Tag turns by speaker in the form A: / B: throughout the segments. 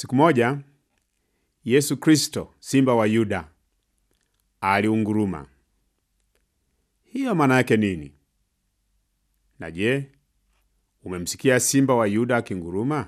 A: Siku moja Yesu Kristo, simba wa Yuda, aliunguruma. Hiyo maana yake nini? Na je, umemsikia simba wa Yuda akinguruma?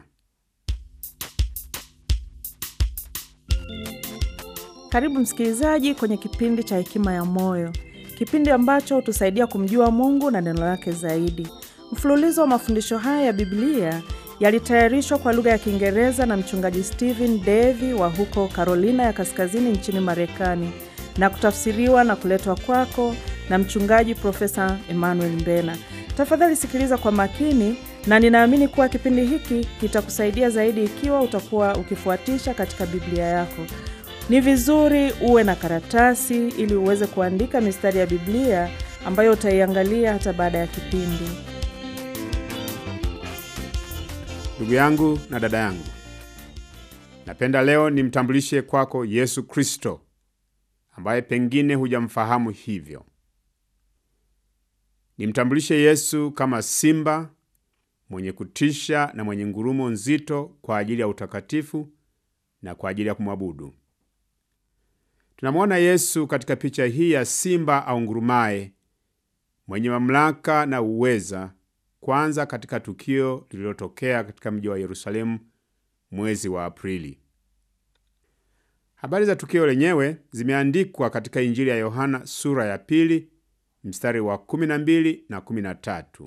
B: Karibu msikilizaji kwenye kipindi cha Hekima ya Moyo, kipindi ambacho hutusaidia kumjua Mungu na neno lake zaidi. Mfululizo wa mafundisho haya ya Biblia yalitayarishwa kwa lugha ya Kiingereza na mchungaji Stephen Davy wa huko Carolina ya Kaskazini nchini Marekani na kutafsiriwa na kuletwa kwako na mchungaji Profesa Emmanuel Mbena. Tafadhali sikiliza kwa makini, na ninaamini kuwa kipindi hiki kitakusaidia zaidi ikiwa utakuwa ukifuatisha katika Biblia yako. Ni vizuri uwe na karatasi ili uweze kuandika mistari ya Biblia ambayo utaiangalia hata baada ya kipindi.
A: Ndugu yangu na dada yangu, napenda leo nimtambulishe kwako Yesu Kristo ambaye pengine hujamfahamu hivyo. Nimtambulishe Yesu kama simba mwenye kutisha na mwenye ngurumo nzito kwa ajili ya utakatifu na kwa ajili ya kumwabudu. Tunamwona Yesu katika picha hii ya simba au ngurumaye mwenye mamlaka na uweza, kwanza katika tukio lililotokea katika mji wa Yerusalemu mwezi wa Aprili. Habari za tukio lenyewe zimeandikwa katika Injili ya Yohana sura ya pili mstari wa 12 na 13.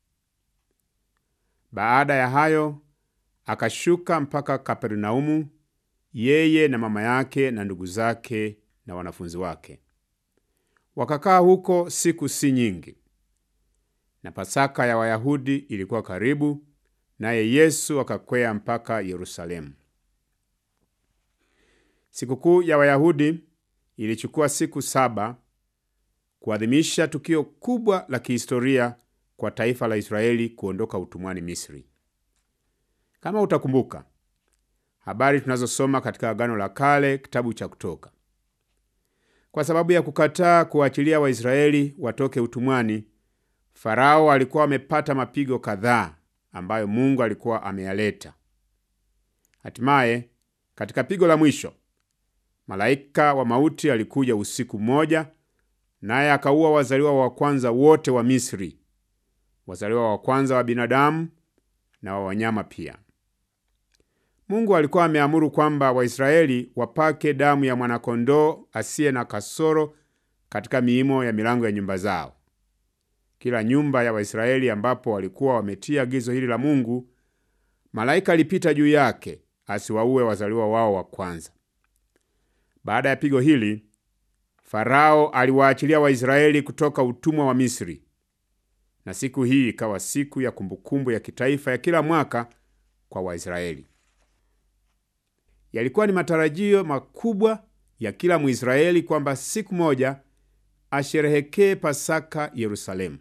A: Baada ya hayo akashuka mpaka Kapernaumu, yeye na mama yake na ndugu zake na wanafunzi wake. Wakakaa huko siku si nyingi, na Pasaka ya Wayahudi ilikuwa karibu, naye Yesu akakwea mpaka Yerusalemu. Sikukuu ya Wayahudi ilichukua siku saba kuadhimisha tukio kubwa la kihistoria kwa taifa la Israeli kuondoka utumwani Misri. Kama utakumbuka habari tunazosoma katika Agano la Kale, kitabu cha Kutoka. Kwa sababu ya kukataa kuachilia Waisraeli watoke utumwani, Farao alikuwa amepata mapigo kadhaa ambayo Mungu alikuwa ameyaleta. Hatimaye, katika pigo la mwisho, malaika wa mauti alikuja usiku mmoja, naye akaua wazaliwa wa kwanza wote wa Misri, wazaliwa wa kwanza wa binadamu na wa wanyama pia. Mungu alikuwa ameamuru kwamba Waisraeli wapake damu ya mwanakondoo asiye na kasoro katika miimo ya milango ya nyumba zao. Kila nyumba ya Waisraeli ambapo walikuwa wametia agizo hili la Mungu, malaika alipita juu yake asiwaue wazaliwa wao wa kwanza. Baada ya pigo hili, Farao aliwaachilia Waisraeli kutoka utumwa wa Misri, na siku hii ikawa siku ya kumbukumbu ya kitaifa ya kila mwaka kwa Waisraeli. Yalikuwa ni matarajio makubwa ya kila Mwisraeli kwamba siku moja asherehekee Pasaka Yerusalemu.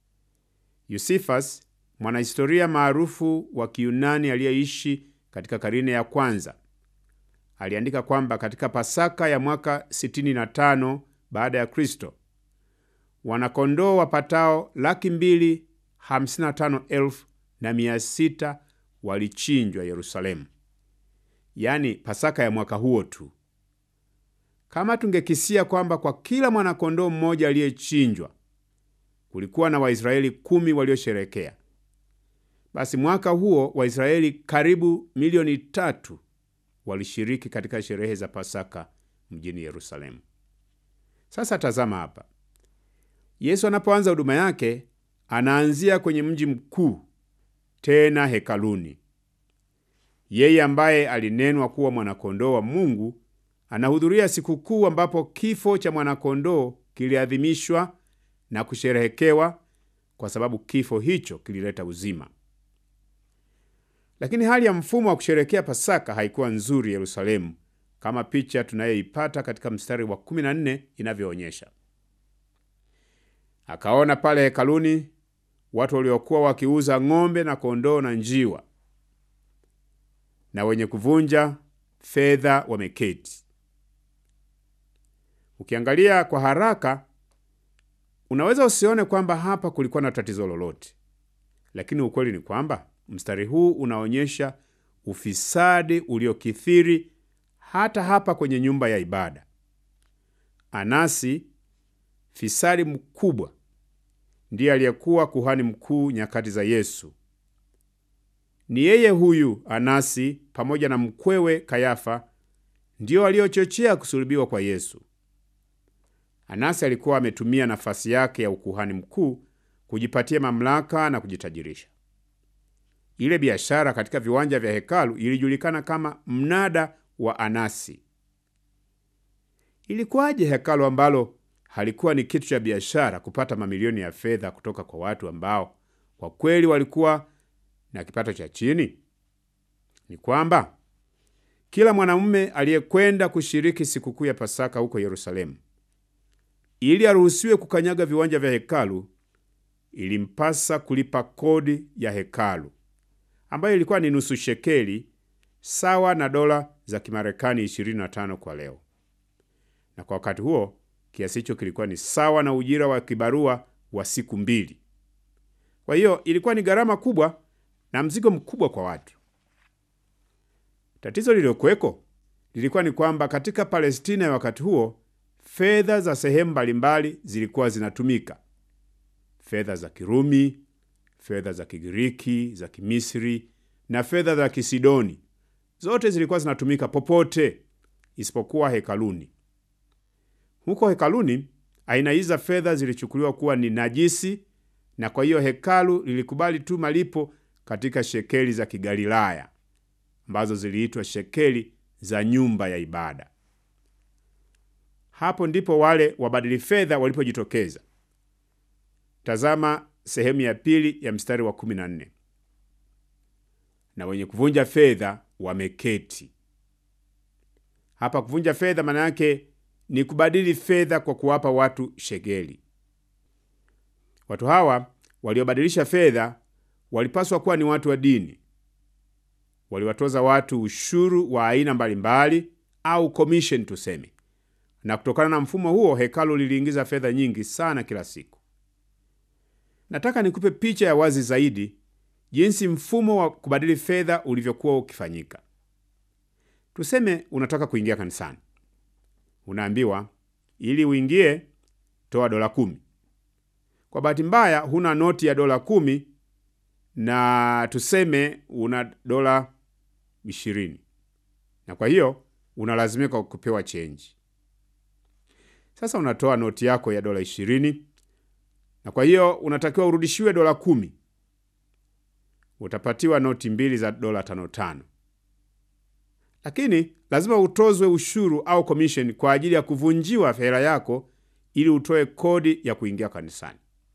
A: Yusifas, mwanahistoria maarufu wa Kiyunani aliyeishi katika karine ya kwanza, aliandika kwamba katika Pasaka ya mwaka 65 baada ya Kristo, wanakondoo wapatao laki mbili hamsini na tano elfu na mia sita walichinjwa Yerusalemu. Yaani Pasaka ya mwaka huo tu. Kama tungekisia kwamba kwa kila mwanakondoo mmoja aliyechinjwa kulikuwa na Waisraeli kumi waliosherekea, basi mwaka huo Waisraeli karibu milioni tatu walishiriki katika sherehe za Pasaka mjini Yerusalemu. Sasa tazama hapa, Yesu anapoanza huduma yake anaanzia kwenye mji mkuu, tena hekaluni. Yeye ambaye alinenwa kuwa mwanakondoo wa Mungu anahudhuria sikukuu ambapo kifo cha mwanakondoo kiliadhimishwa na kusherehekewa, kwa sababu kifo hicho kilileta uzima. Lakini hali ya mfumo wa kusherehekea Pasaka haikuwa nzuri Yerusalemu, kama picha tunayoipata katika mstari wa 14 inavyoonyesha. Akaona pale hekaluni watu waliokuwa wakiuza ng'ombe na kondoo na njiwa na wenye kuvunja fedha wameketi. Ukiangalia kwa haraka, unaweza usione kwamba hapa kulikuwa na tatizo lolote, lakini ukweli ni kwamba mstari huu unaonyesha ufisadi uliokithiri hata hapa kwenye nyumba ya ibada. Anasi, fisadi mkubwa, ndiye aliyekuwa kuhani mkuu nyakati za Yesu. Ni yeye huyu Anasi pamoja na mkwewe Kayafa ndio waliochochea kusulubiwa kwa Yesu. Anasi alikuwa ametumia nafasi yake ya ukuhani mkuu kujipatia mamlaka na kujitajirisha. Ile biashara katika viwanja vya hekalu ilijulikana kama mnada wa Anasi. Ilikuwaje hekalu ambalo halikuwa ni kitu cha biashara kupata mamilioni ya fedha kutoka kwa watu ambao kwa kweli walikuwa na kipato cha chini? Ni kwamba kila mwanamume aliyekwenda kushiriki sikukuu ya Pasaka huko Yerusalemu, ili aruhusiwe kukanyaga viwanja vya hekalu, ilimpasa kulipa kodi ya hekalu ambayo ilikuwa ni nusu shekeli sawa na dola za Kimarekani 25 kwa leo, na kwa wakati huo kiasi hicho kilikuwa ni sawa na ujira wa kibarua wa siku mbili. Kwa hiyo ilikuwa ni gharama kubwa na mzigo mkubwa kwa watu. Tatizo lililokuweko lilikuwa ni kwamba katika Palestina ya wakati huo fedha za sehemu mbalimbali zilikuwa zinatumika: fedha za Kirumi, fedha za Kigiriki, za Kimisri na fedha za Kisidoni. Zote zilikuwa zinatumika popote isipokuwa hekaluni. Huko hekaluni, aina hizi za fedha zilichukuliwa kuwa ni najisi, na kwa hiyo hekalu lilikubali tu malipo katika shekeli za Kigalilaya ambazo ziliitwa shekeli za nyumba ya ibada. Hapo ndipo wale wabadili fedha walipojitokeza. Tazama sehemu ya pili ya mstari wa 14. Na wenye kuvunja fedha wameketi hapa. Kuvunja fedha maana yake ni kubadili fedha kwa kuwapa watu shekeli. Watu hawa waliobadilisha fedha walipaswa kuwa ni watu wa dini. Waliwatoza watu ushuru wa aina mbalimbali au commission tuseme, na kutokana na mfumo huo hekalu liliingiza fedha nyingi sana kila siku. Nataka nikupe picha ya wazi zaidi jinsi mfumo wa kubadili fedha ulivyokuwa ukifanyika. Tuseme unataka kuingia kanisani, unaambiwa ili uingie, toa dola kumi. Kwa bahati mbaya huna noti ya dola kumi na tuseme una dola ishirini, na kwa hiyo unalazimika kupewa chenji. Sasa unatoa noti yako ya dola ishirini na kwa hiyo unatakiwa urudishiwe dola kumi. Utapatiwa noti mbili za dola tano tano, lakini lazima utozwe ushuru au commission kwa ajili ya kuvunjiwa hela yako ili utoe kodi ya kuingia kanisani.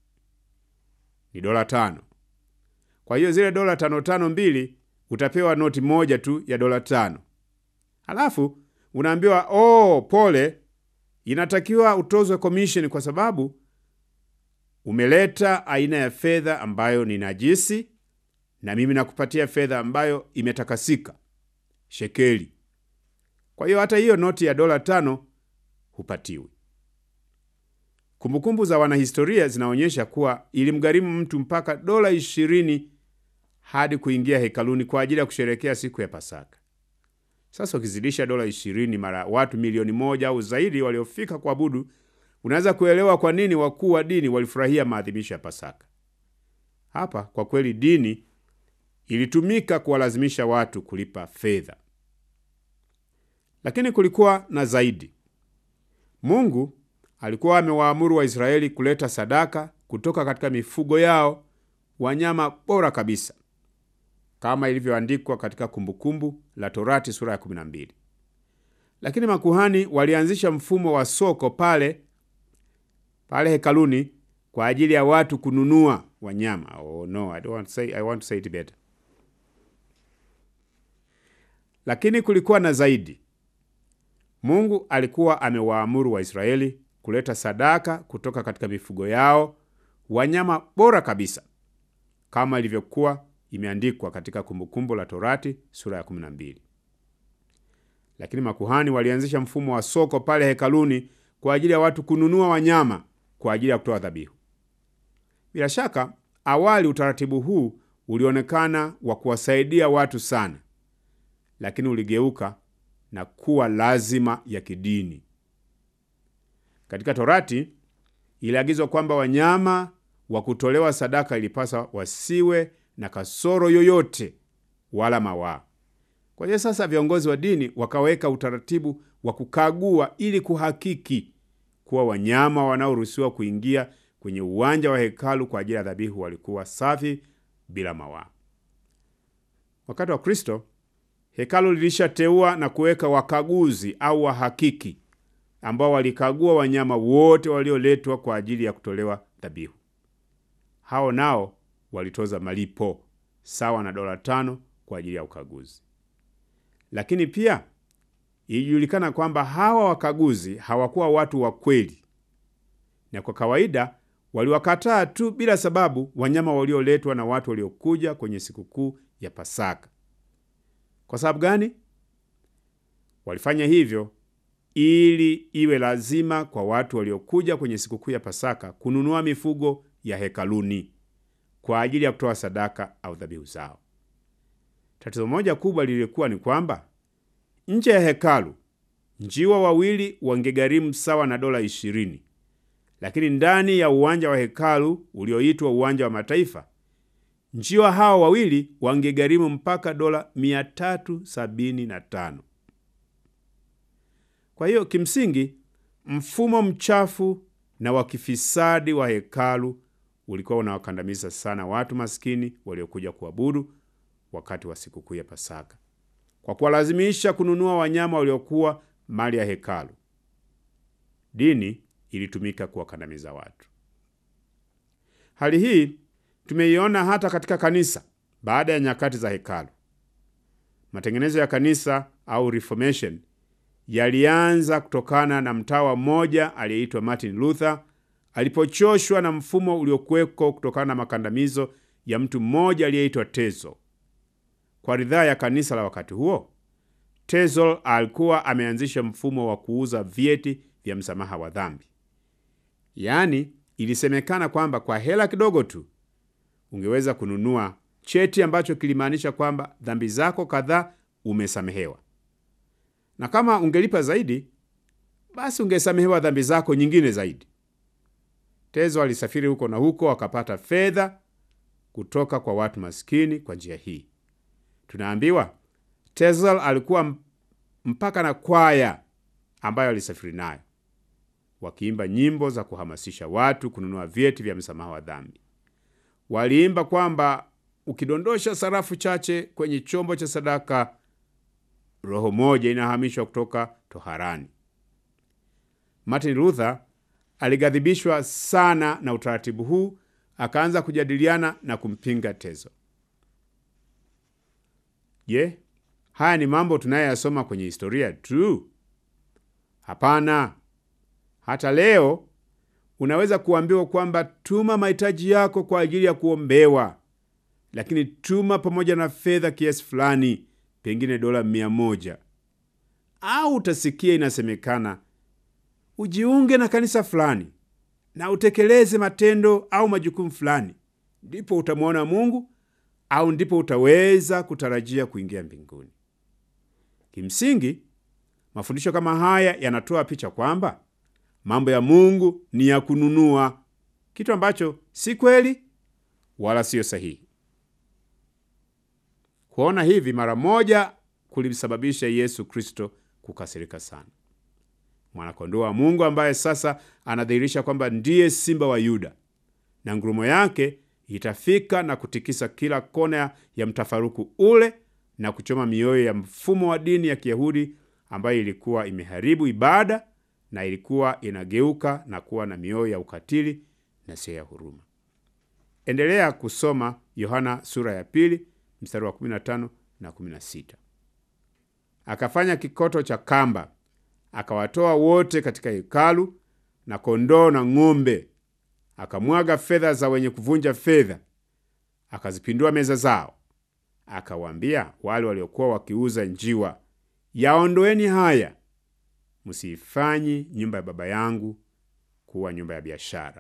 A: Ni dola tano. Kwa hiyo zile dola tano tano mbili utapewa noti moja tu ya dola tano, halafu unaambiwa oh, pole, inatakiwa utozwe commission kwa sababu umeleta aina ya fedha ambayo ni najisi, na mimi nakupatia fedha ambayo imetakasika, shekeli. Kwa hiyo hata hiyo noti ya dola tano hupatiwi. Kumbukumbu za wanahistoria zinaonyesha kuwa ilimgharimu mtu mpaka dola ishirini hadi kuingia hekaluni kwa ajili ya kusherekea siku ya Pasaka. Sasa ukizidisha dola ishirini mara watu milioni moja au zaidi waliofika kuabudu, unaweza kuelewa kwa nini wakuu wa dini walifurahia maadhimisho ya Pasaka. Hapa kwa kweli dini ilitumika kuwalazimisha watu kulipa fedha, lakini kulikuwa na zaidi. Mungu alikuwa amewaamuru Waisraeli kuleta sadaka kutoka katika mifugo yao, wanyama bora kabisa, kama ilivyoandikwa katika Kumbukumbu la Torati sura ya 12. Lakini makuhani walianzisha mfumo wa soko pale pale hekaluni kwa ajili ya watu kununua wanyama. Oh, no, I don't want to say, I want to say it better. Lakini kulikuwa na zaidi. Mungu alikuwa amewaamuru Waisraeli kuleta sadaka kutoka katika mifugo yao, wanyama bora kabisa, kama ilivyokuwa imeandikwa katika Kumbukumbu la Torati sura ya 12. Lakini makuhani walianzisha mfumo wa soko pale hekaluni kwa ajili ya watu kununua wanyama kwa ajili ya kutoa dhabihu. Bila shaka, awali utaratibu huu ulionekana wa kuwasaidia watu sana, lakini uligeuka na kuwa lazima ya kidini. Katika Torati iliagizwa kwamba wanyama wa kutolewa sadaka ilipasa wasiwe na kasoro yoyote wala mawaa. Kwa hiyo sasa viongozi wa dini wakaweka utaratibu wa kukagua ili kuhakiki kuwa wanyama wanaoruhusiwa kuingia kwenye uwanja wa hekalu kwa ajili ya dhabihu walikuwa safi bila mawaa. Wakati wa Kristo, hekalu lilishateua na kuweka wakaguzi au wahakiki ambao walikagua wanyama wote walioletwa kwa ajili ya kutolewa dhabihu. Hao nao walitoza malipo sawa na dola tano kwa ajili ya ukaguzi. Lakini pia ilijulikana kwamba hawa wakaguzi hawakuwa watu wa kweli, na kwa kawaida waliwakataa tu bila sababu wanyama walioletwa na watu waliokuja kwenye sikukuu ya Pasaka. Kwa sababu gani? Walifanya hivyo ili iwe lazima kwa watu waliokuja kwenye sikukuu ya Pasaka kununua mifugo ya hekaluni kwa ajili ya kutoa sadaka au dhabihu zao. Tatizo moja kubwa lilikuwa ni kwamba nje ya hekalu njiwa wawili wangegharimu sawa na dola ishirini, lakini ndani ya uwanja wa hekalu ulioitwa uwanja wa Mataifa njiwa hawa wawili wangegharimu mpaka dola 375. Kwa hiyo kimsingi, mfumo mchafu na wa kifisadi wa hekalu ulikuwa unawakandamiza sana watu maskini waliokuja kuabudu wakati wa sikukuu ya Pasaka kwa kuwalazimisha kununua wanyama waliokuwa mali ya hekalu. Dini ilitumika kuwakandamiza watu. Hali hii tumeiona hata katika kanisa baada ya nyakati za hekalu. Matengenezo ya kanisa au Reformation yalianza kutokana na mtawa mmoja aliyeitwa Martin Luther alipochoshwa na mfumo uliokuweko kutokana na makandamizo ya mtu mmoja aliyeitwa Tezo. Kwa ridhaa ya kanisa la wakati huo, Tezel alikuwa ameanzisha mfumo wa kuuza vyeti vya msamaha wa dhambi. Yaani, ilisemekana kwamba kwa hela kidogo tu ungeweza kununua cheti ambacho kilimaanisha kwamba dhambi zako kadhaa umesamehewa, na kama ungelipa zaidi, basi ungesamehewa dhambi zako nyingine zaidi. Tezo alisafiri huko na huko, akapata fedha kutoka kwa watu maskini kwa njia hii. Tunaambiwa Tezel alikuwa mpaka na kwaya ambayo alisafiri nayo, wakiimba nyimbo za kuhamasisha watu kununua vyeti vya msamaha wa dhambi. Waliimba kwamba ukidondosha sarafu chache kwenye chombo cha sadaka, roho moja inahamishwa kutoka toharani. Martin Luther alighadhibishwa sana na utaratibu huu, akaanza kujadiliana na kumpinga Tezo. Je, haya ni mambo tunayoyasoma kwenye historia tu? Hapana. Hata leo unaweza kuambiwa kwamba tuma mahitaji yako kwa ajili ya kuombewa, lakini tuma pamoja na fedha kiasi fulani, pengine dola mia moja. Au utasikia inasemekana ujiunge na kanisa fulani na utekeleze matendo au majukumu fulani, ndipo utamwona Mungu au ndipo utaweza kutarajia kuingia mbinguni. Kimsingi, mafundisho kama haya yanatoa picha kwamba mambo ya Mungu ni ya kununua, kitu ambacho si kweli wala siyo sahihi. Kuona hivi mara moja kulimsababisha Yesu Kristo kukasirika sana, mwanakondoo wa Mungu ambaye sasa anadhihirisha kwamba ndiye simba wa Yuda, na ngurumo yake itafika na kutikisa kila kona ya mtafaruku ule na kuchoma mioyo ya mfumo wa dini ya Kiyahudi ambayo ilikuwa imeharibu ibada na ilikuwa inageuka na kuwa na mioyo ya ukatili na sio ya huruma. Endelea kusoma Yohana sura ya pili mstari wa 15 na 16. Akafanya kikoto cha kamba, akawatoa wote katika hekalu na kondoo na ng'ombe akamwaga fedha za wenye kuvunja fedha, akazipindua meza zao. Akawaambia wale waliokuwa wakiuza njiwa, yaondoeni haya, msiifanyi nyumba ya Baba yangu kuwa nyumba ya biashara.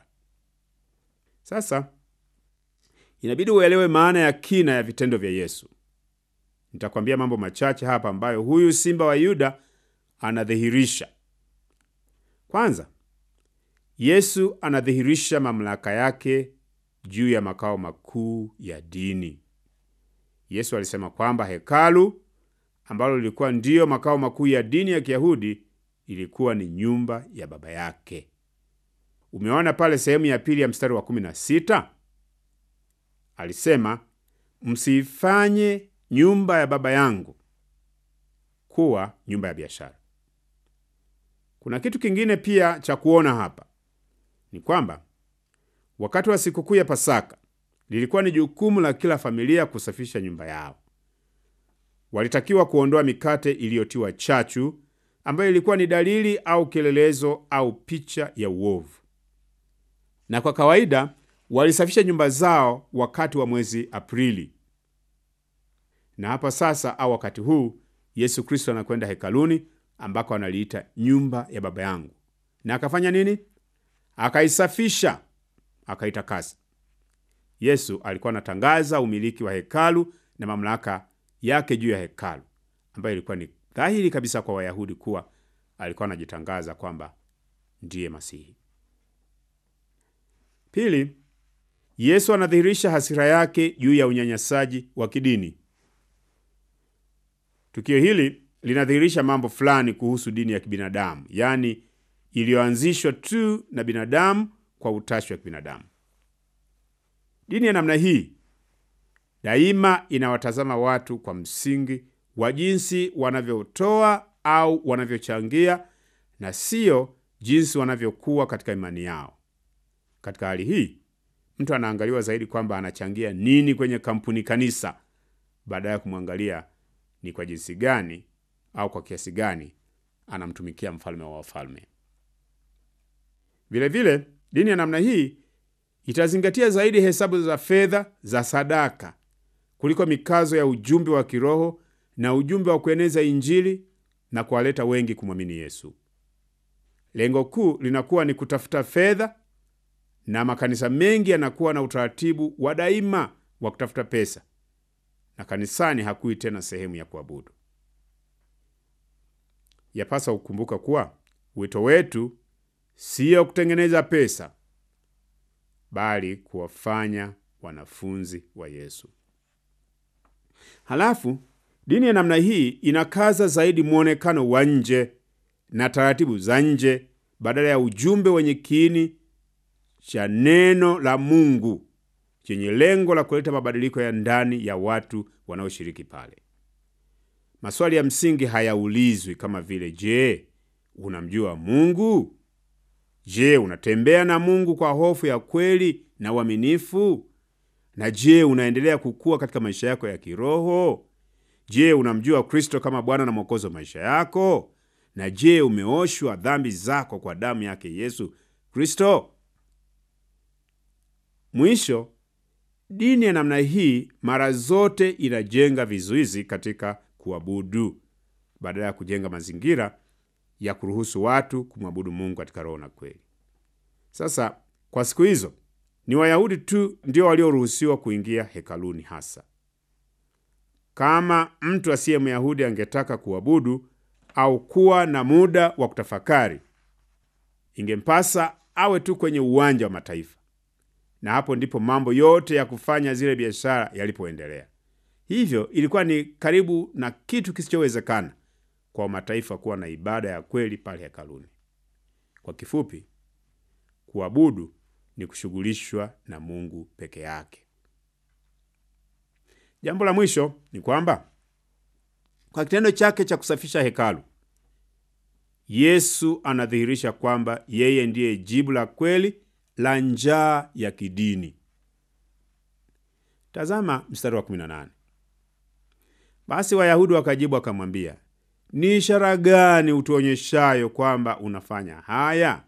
A: Sasa inabidi uelewe maana ya kina ya vitendo vya Yesu. Nitakwambia mambo machache hapa ambayo huyu simba wa Yuda anadhihirisha. Kwanza, Yesu anadhihirisha mamlaka yake juu ya makao makuu ya dini. Yesu alisema kwamba hekalu ambalo lilikuwa ndiyo makao makuu ya dini ya Kiyahudi ilikuwa ni nyumba ya Baba yake. Umeona pale sehemu ya pili ya mstari wa kumi na sita alisema, msiifanye nyumba ya Baba yangu kuwa nyumba ya biashara. Kuna kitu kingine pia cha kuona hapa ni kwamba wakati wa sikukuu ya Pasaka lilikuwa ni jukumu la kila familia kusafisha nyumba yao. Walitakiwa kuondoa mikate iliyotiwa chachu, ambayo ilikuwa ni dalili au kielelezo au picha ya uovu, na kwa kawaida walisafisha nyumba zao wakati wa mwezi Aprili. Na hapa sasa, au wakati huu, Yesu Kristo anakwenda hekaluni ambako analiita nyumba ya Baba yangu, na akafanya nini? Akaisafisha, akaitakasa. Yesu alikuwa anatangaza umiliki wa hekalu na mamlaka yake juu ya hekalu, ambayo ilikuwa ni dhahiri kabisa kwa Wayahudi kuwa alikuwa anajitangaza kwamba ndiye Masihi. Pili, Yesu anadhihirisha hasira yake juu ya unyanyasaji wa kidini. Tukio hili linadhihirisha mambo fulani kuhusu dini ya kibinadamu, yaani iliyoanzishwa tu na binadamu kwa utashi wa kibinadamu. Dini ya namna hii daima inawatazama watu kwa msingi wa jinsi wanavyotoa au wanavyochangia na siyo jinsi wanavyokuwa katika imani yao. Katika hali hii, mtu anaangaliwa zaidi kwamba anachangia nini kwenye kampuni kanisa, baada ya kumwangalia ni kwa jinsi gani au kwa kiasi gani anamtumikia mfalme wa wafalme. Vilevile, dini ya namna hii itazingatia zaidi hesabu za fedha za sadaka kuliko mikazo ya ujumbe wa kiroho na ujumbe wa kueneza Injili na kuwaleta wengi kumwamini Yesu. Lengo kuu linakuwa ni kutafuta fedha, na makanisa mengi yanakuwa na utaratibu wa daima wa kutafuta pesa, na kanisani hakui tena sehemu ya kuabudu. Yapasa kukumbuka kuwa wito wetu siyo kutengeneza pesa bali kuwafanya wanafunzi wa Yesu. Halafu dini ya namna hii inakaza zaidi mwonekano wa nje na taratibu za nje badala ya ujumbe wenye kiini cha neno la Mungu chenye lengo la kuleta mabadiliko ya ndani ya watu wanaoshiriki pale. Maswali ya msingi hayaulizwi kama vile, je, unamjua Mungu? Je, unatembea na Mungu kwa hofu ya kweli na uaminifu? Na je, unaendelea kukua katika maisha yako ya kiroho? Je, unamjua Kristo kama Bwana na Mwokozi wa maisha yako? Na je, umeoshwa dhambi zako kwa damu yake Yesu Kristo? Mwisho, dini ya namna hii mara zote inajenga vizuizi katika kuabudu badala ya kujenga mazingira ya kuruhusu watu kumwabudu Mungu katika roho na kweli. Sasa kwa siku hizo ni Wayahudi tu ndio walioruhusiwa kuingia hekaluni hasa. Kama mtu asiye Myahudi angetaka kuabudu au kuwa na muda wa kutafakari, ingempasa awe tu kwenye uwanja wa mataifa, na hapo ndipo mambo yote ya kufanya zile biashara yalipoendelea. Hivyo ilikuwa ni karibu na kitu kisichowezekana kwa mataifa kuwa na ibada ya kweli pale hekaluni. Kwa kifupi, kuabudu ni kushughulishwa na Mungu peke yake. Jambo la mwisho ni kwamba kwa kitendo chake cha kusafisha hekalu, Yesu anadhihirisha kwamba yeye ndiye jibu la kweli la njaa ya kidini. Tazama mstari wa 18. Basi Wayahudi wakajibu wakamwambia, ni ishara gani utuonyeshayo kwamba unafanya haya?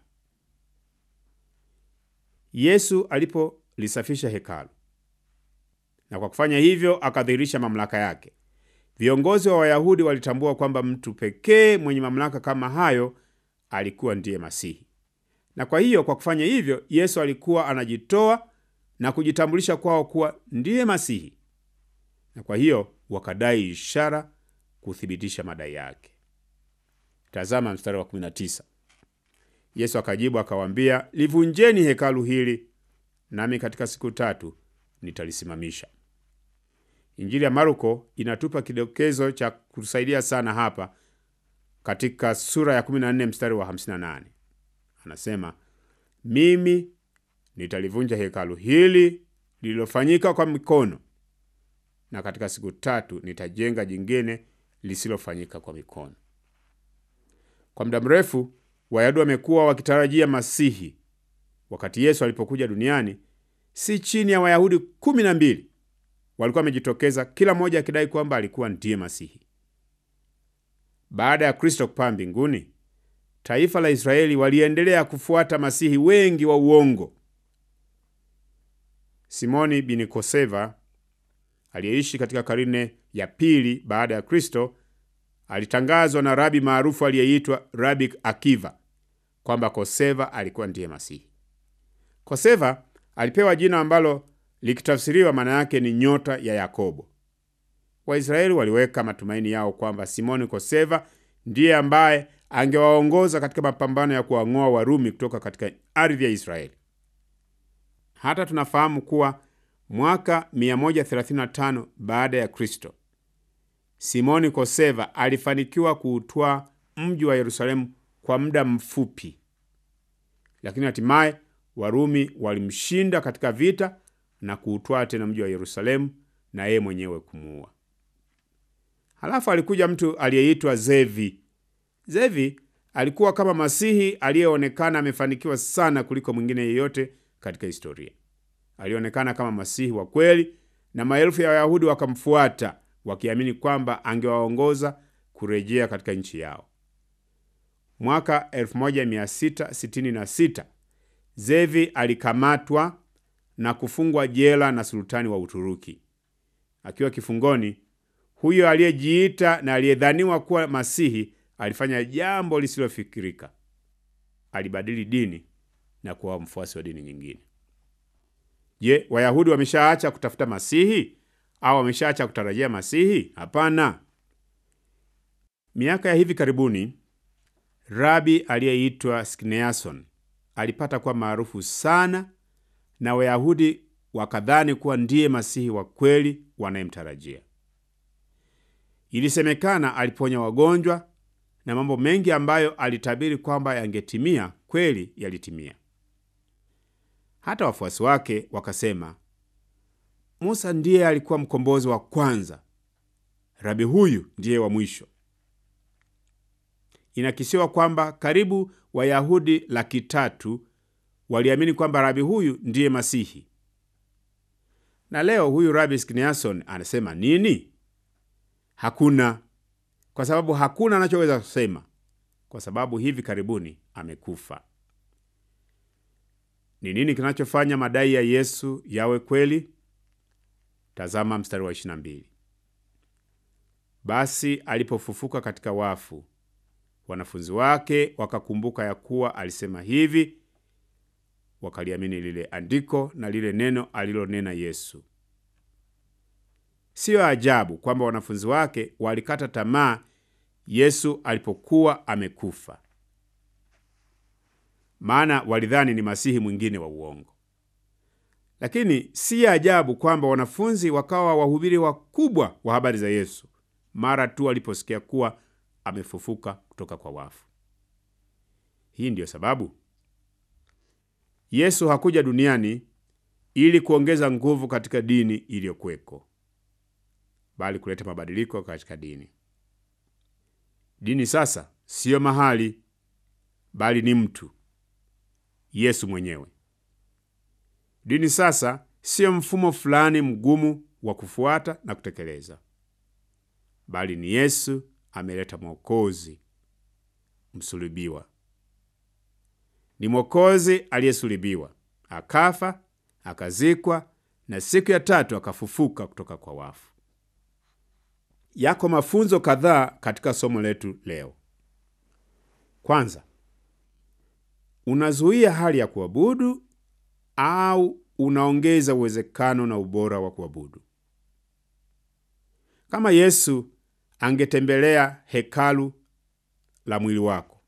A: Yesu alipolisafisha hekalu na kwa kufanya hivyo akadhihirisha mamlaka yake, viongozi wa Wayahudi walitambua kwamba mtu pekee mwenye mamlaka kama hayo alikuwa ndiye Masihi. Na kwa hiyo, kwa kufanya hivyo, Yesu alikuwa anajitoa na kujitambulisha kwao kuwa ndiye Masihi. Na kwa hiyo wakadai ishara kuthibitisha madai yake. Tazama mstari wa 19. Yesu akajibu akawaambia, livunjeni hekalu hili, nami katika siku tatu nitalisimamisha. Injili ya Marko inatupa kidokezo cha kutusaidia sana hapa katika sura ya 14 mstari wa 58. Anasema, mimi nitalivunja hekalu hili lililofanyika kwa mikono, na katika siku tatu nitajenga jingine lisilofanyika kwa mikono. Kwa muda mrefu Wayahudi wamekuwa wakitarajia Masihi. Wakati Yesu alipokuja duniani, si chini ya Wayahudi kumi na mbili walikuwa wamejitokeza, kila mmoja akidai kwamba alikuwa ndiye Masihi. Baada ya Kristo kupaa mbinguni, taifa la Israeli waliendelea kufuata masihi wengi wa uongo. Simoni bin Koseva aliyeishi katika karne ya pili baada ya Kristo alitangazwa na rabi maarufu aliyeitwa Rabi Akiva kwamba Koseva alikuwa ndiye Masihi. Koseva alipewa jina ambalo likitafsiriwa maana yake ni nyota ya Yakobo. Waisraeli waliweka matumaini yao kwamba Simoni Koseva ndiye ambaye angewaongoza katika mapambano ya kuwang'oa Warumi kutoka katika ardhi ya Israeli. Hata tunafahamu kuwa mwaka 135 baada ya Kristo, Simoni Koseva alifanikiwa kuutwaa mji wa Yerusalemu kwa muda mfupi, lakini hatimaye Warumi walimshinda katika vita na kuutwaa tena mji wa Yerusalemu na yeye mwenyewe kumuua. Halafu alikuja mtu aliyeitwa Zevi. Zevi alikuwa kama masihi aliyeonekana amefanikiwa sana kuliko mwingine yeyote katika historia. Alionekana kama masihi wa kweli, na maelfu ya Wayahudi wakamfuata wakiamini kwamba angewaongoza kurejea katika nchi yao. Mwaka 1666 Zevi alikamatwa na kufungwa jela na sultani wa Uturuki. Akiwa kifungoni, huyo aliyejiita na aliyedhaniwa kuwa masihi alifanya jambo lisilofikirika. Alibadili dini na kuwa mfuasi wa dini nyingine. Je, Wayahudi wameshaacha kutafuta masihi au wameshaacha kutarajia masihi? Hapana. Miaka ya hivi karibuni, rabi aliyeitwa Skineason alipata kuwa maarufu sana na Wayahudi wakadhani kuwa ndiye masihi wa kweli wanayemtarajia. Ilisemekana aliponya wagonjwa na mambo mengi ambayo alitabiri kwamba yangetimia kweli yalitimia. Hata wafuasi wake wakasema, Musa ndiye alikuwa mkombozi wa kwanza, rabi huyu ndiye wa mwisho. Inakisiwa kwamba karibu Wayahudi laki tatu waliamini kwamba rabi huyu ndiye Masihi. Na leo huyu rabi Skineason anasema nini? Hakuna, kwa sababu hakuna anachoweza kusema, kwa sababu hivi karibuni amekufa. Ni nini kinachofanya madai ya Yesu yawe kweli? Tazama mstari wa 22. Basi alipofufuka katika wafu, wanafunzi wake wakakumbuka ya kuwa alisema hivi, wakaliamini lile andiko na lile neno alilonena Yesu. Siyo ajabu kwamba wanafunzi wake walikata tamaa Yesu alipokuwa amekufa, maana walidhani ni masihi mwingine wa uongo. Lakini si ajabu kwamba wanafunzi wakawa wahubiri wakubwa wa habari za Yesu mara tu waliposikia kuwa amefufuka kutoka kwa wafu. Hii ndiyo sababu Yesu hakuja duniani ili kuongeza nguvu katika dini iliyokuweko, bali kuleta mabadiliko katika dini. Dini sasa siyo mahali, bali ni mtu, Yesu mwenyewe. Dini sasa siyo mfumo fulani mgumu wa kufuata na kutekeleza, bali ni Yesu ameleta Mwokozi msulubiwa. Ni Mwokozi aliyesulubiwa, akafa, akazikwa, na siku ya tatu akafufuka kutoka kwa wafu. Yako mafunzo kadhaa katika somo letu leo. Kwanza, unazuia hali ya kuabudu au unaongeza uwezekano na ubora wa kuabudu? Kama Yesu angetembelea hekalu la mwili wako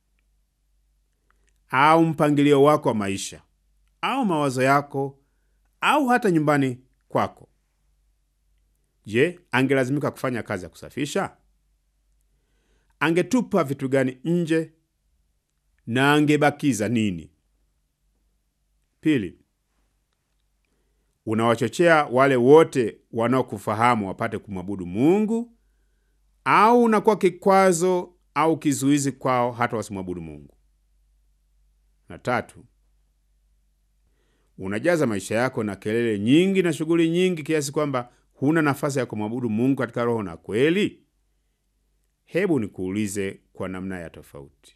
A: au mpangilio wako wa maisha au mawazo yako au hata nyumbani kwako, je, angelazimika kufanya kazi ya kusafisha? Angetupa vitu gani nje na angebakiza nini? Pili, unawachochea wale wote wanaokufahamu wapate kumwabudu Mungu au unakuwa kikwazo au kizuizi kwao hata wasimwabudu Mungu? Na tatu, unajaza maisha yako na kelele nyingi na shughuli nyingi kiasi kwamba huna nafasi ya kumwabudu Mungu katika roho na kweli? Hebu nikuulize kwa namna ya tofauti.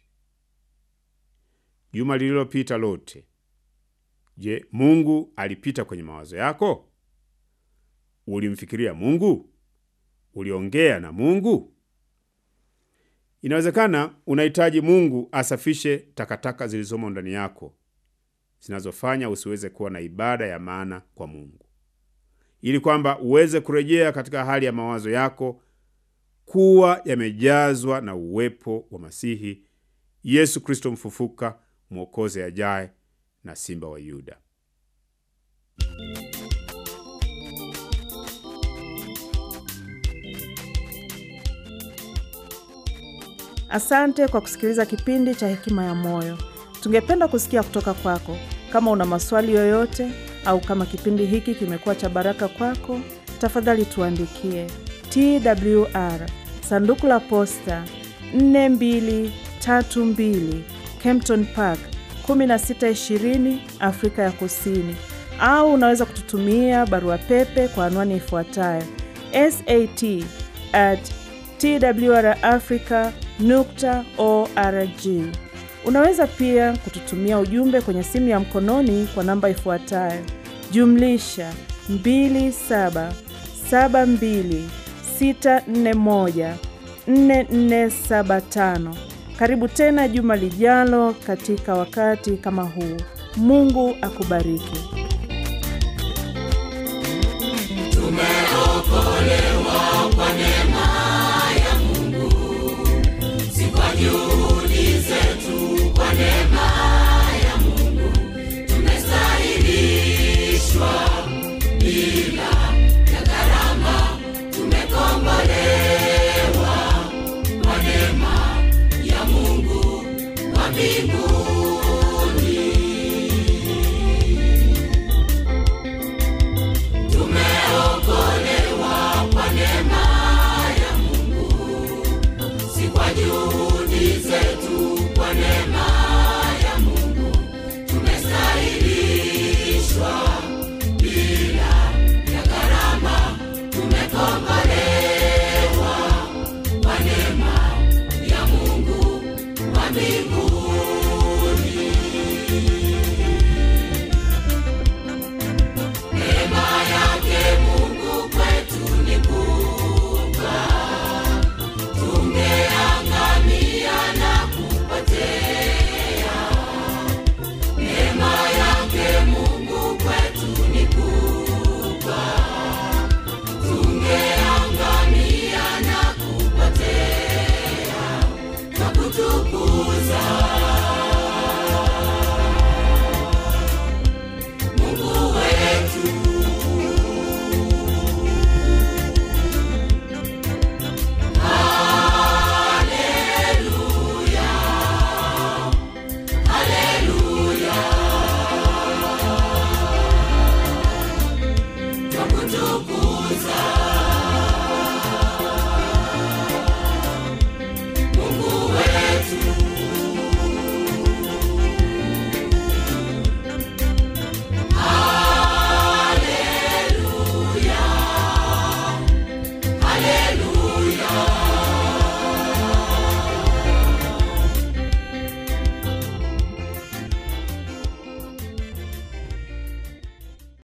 A: Juma lililopita lote, je, Mungu alipita kwenye mawazo yako? Ulimfikiria Mungu? Uliongea na Mungu? Inawezekana unahitaji Mungu asafishe takataka zilizomo ndani yako zinazofanya usiweze kuwa na ibada ya maana kwa Mungu, ili kwamba uweze kurejea katika hali ya mawazo yako kuwa yamejazwa na uwepo wa Masihi Yesu Kristo mfufuka, Mwokozi ajaye na Simba wa Yuda.
B: Asante kwa kusikiliza kipindi cha Hekima ya Moyo. Tungependa kusikia kutoka kwako. Kama una maswali yoyote au kama kipindi hiki kimekuwa cha baraka kwako, tafadhali tuandikie TWR sanduku la posta 4232 Kempton Park 1620 Afrika ya Kusini, au unaweza kututumia barua pepe kwa anwani ifuatayo sat at twrafrica nukta org. Unaweza pia kututumia ujumbe kwenye simu ya mkononi kwa namba ifuatayo jumlisha 2772641475. Karibu tena juma lijalo katika wakati kama huu. Mungu akubariki.
C: Tumeokolewa kwa neema ya Mungu, si kwa juhudi zetu, kwa neema ya Mungu tumestahilishwa bila ya gharama, tumekombolewa kwa neema ya Mungu wa mbinguni. Tumeokolewa kwa neema ya Mungu, si kwa juhudi zetu, kwa neema